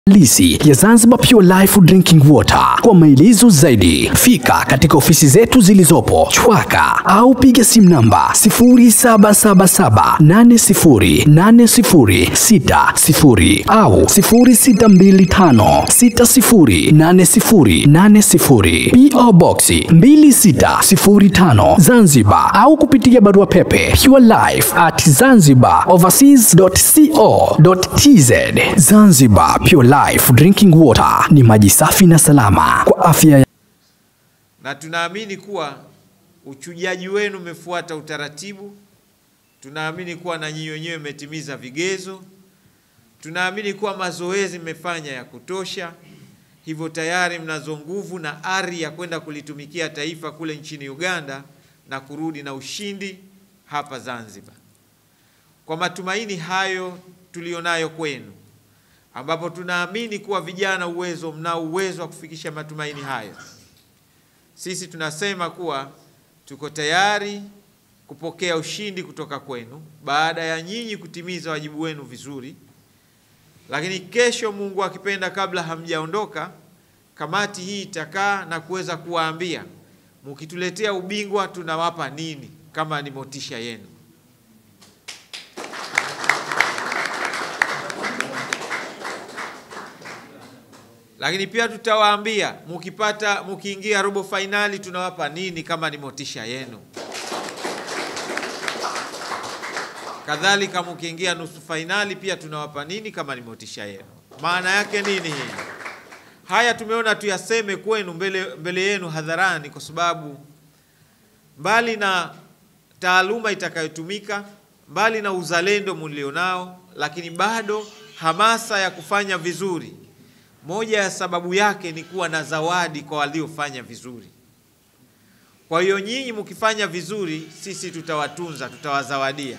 halisi ya Zanzibar Pure Life Drinking Water. Kwa maelezo zaidi, fika katika ofisi zetu zilizopo Chwaka au piga simu namba 0777808060 au 0625608080 PO Box 2605 Zanzibar au kupitia barua pepe purelife at zanzibaroverseas.co.tz. Zanzibar Pure Life Drinking Water ni maji safi na salama kwa afya ya na tunaamini kuwa uchujaji wenu umefuata utaratibu. Tunaamini kuwa na nyinyi wenyewe mmetimiza vigezo. Tunaamini kuwa mazoezi mmefanya ya kutosha, hivyo tayari mnazo nguvu na ari ya kwenda kulitumikia taifa kule nchini Uganda na kurudi na ushindi hapa Zanzibar. Kwa matumaini hayo tulionayo kwenu, ambapo tunaamini kuwa vijana uwezo mnao uwezo wa kufikisha matumaini hayo, sisi tunasema kuwa tuko tayari kupokea ushindi kutoka kwenu baada ya nyinyi kutimiza wajibu wenu vizuri. Lakini kesho, Mungu akipenda, kabla hamjaondoka, kamati hii itakaa na kuweza kuwaambia mukituletea ubingwa tunawapa nini kama ni motisha yenu. Lakini pia tutawaambia mukipata, mukiingia robo fainali tunawapa nini kama ni motisha yenu. Kadhalika mukiingia nusu fainali pia tunawapa nini kama ni motisha yenu. Maana yake nini hii? Haya tumeona tuyaseme kwenu mbele, mbele yenu hadharani, kwa sababu mbali na taaluma itakayotumika, mbali na uzalendo mlionao, lakini bado hamasa ya kufanya vizuri moja ya sababu yake ni kuwa na zawadi kwa waliofanya vizuri. Kwa hiyo nyinyi mkifanya vizuri, sisi tutawatunza, tutawazawadia,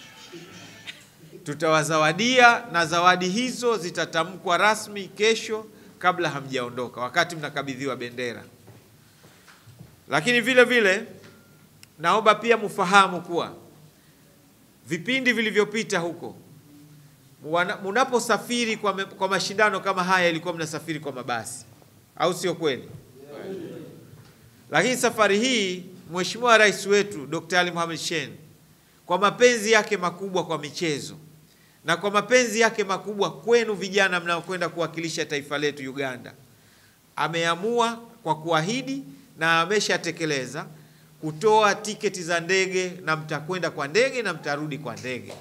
tutawazawadia, na zawadi hizo zitatamkwa rasmi kesho kabla hamjaondoka, wakati mnakabidhiwa bendera. Lakini vile vile naomba pia mfahamu kuwa vipindi vilivyopita huko munaposafiri kwa, me, kwa mashindano kama haya ilikuwa mnasafiri kwa mabasi, au sio kweli? Lakini safari hii Mheshimiwa Rais wetu Dr. Ali Mohamed Shein kwa mapenzi yake makubwa kwa michezo na kwa mapenzi yake makubwa kwenu vijana mnaokwenda kuwakilisha taifa letu Uganda, ameamua kwa kuahidi na ameshatekeleza kutoa tiketi za ndege, na mtakwenda kwa ndege na mtarudi kwa ndege.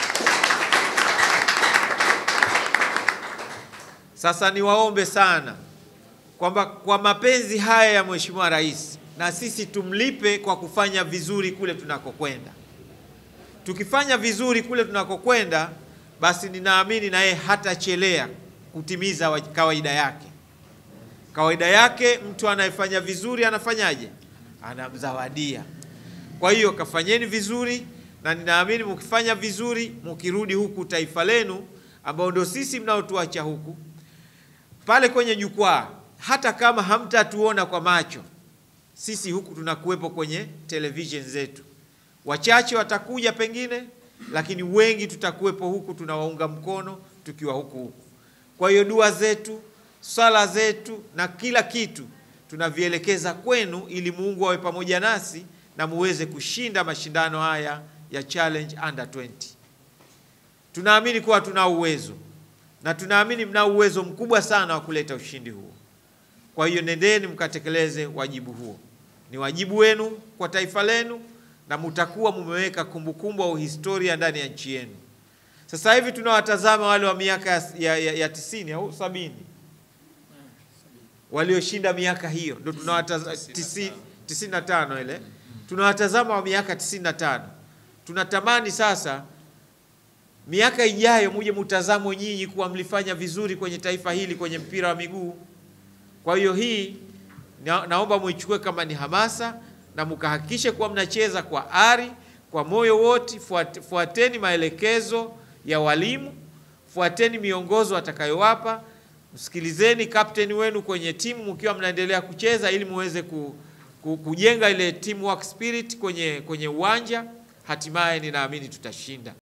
Sasa niwaombe sana kwamba kwa mapenzi haya ya Mheshimiwa Rais na sisi tumlipe kwa kufanya vizuri kule tunakokwenda. Tukifanya vizuri kule tunakokwenda, basi ninaamini na yeye hatachelea kutimiza kawaida yake. Kawaida yake mtu anayefanya vizuri anafanyaje? Anamzawadia. Kwa hiyo kafanyeni vizuri, na ninaamini mkifanya vizuri, mkirudi huku taifa lenu ambao ndio sisi mnaotuacha huku pale kwenye jukwaa, hata kama hamtatuona kwa macho, sisi huku tunakuwepo kwenye television zetu. Wachache watakuja pengine, lakini wengi tutakuwepo huku, tunawaunga mkono tukiwa huku huku. Kwa hiyo dua zetu, sala zetu na kila kitu tunavielekeza kwenu, ili Mungu awe pamoja nasi na muweze kushinda mashindano haya ya Challenge Under 20. Tunaamini kuwa tuna uwezo na tunaamini mna uwezo mkubwa sana wa kuleta ushindi huo. Kwa hiyo nendeni mkatekeleze wajibu huo, ni wajibu wenu kwa taifa lenu, na mutakuwa mumeweka kumbukumbu au historia ndani ya nchi yenu. Sasa hivi tunawatazama wale wa miaka ya, ya, ya, ya tisini au sabini walioshinda miaka hiyo, ndio tunawatazama tisini na tano ile tunawatazama wa miaka tisini na tano tunatamani sasa miaka ijayo muje mutazamo nyinyi kuwa mlifanya vizuri kwenye taifa hili kwenye mpira wa miguu. Kwa hiyo hii na, naomba muichukue kama ni hamasa na mkahakikishe kuwa mnacheza kwa ari, kwa moyo wote. Fuat, fuateni maelekezo ya walimu, fuateni miongozo atakayowapa, msikilizeni kapteni wenu kwenye timu mkiwa mnaendelea kucheza, ili muweze ku, ku, kujenga ile teamwork spirit kwenye, kwenye uwanja. Hatimaye ninaamini tutashinda.